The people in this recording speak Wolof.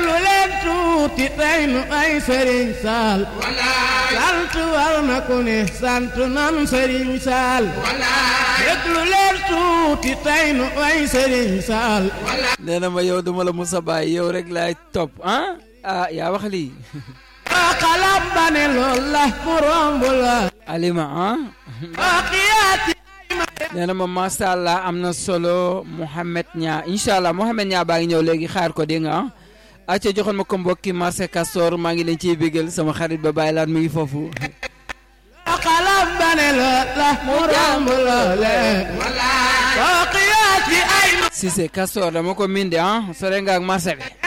déglu leen tuuti tey nu ay sëriñ saal sant war na ku ne sant nan sëriñ saal déglu leen tuuti tey nu ay sëriñ saal nee na ma yow duma la musa bàyyi yow rek laay topp ah ah yaa wax lii waa xalam ba ne lool la mu romb la alima ah waa xiyaati nee na ma macha allah am na solo Mouhamed Ñaa incha allah Mouhamed Ñaa baa ngi ñëw léegi xaar ko dégg nga ah acca joxoon ma ko mbokki marché Castor maa ngi leen ciy bégal sama xarit ba bàyyi laat mi ngi foofu waa xalam ba ne lool la mu romb la lee waa xiyaati ay Cissé Castor dama ko minde ah sore nga ak marché bi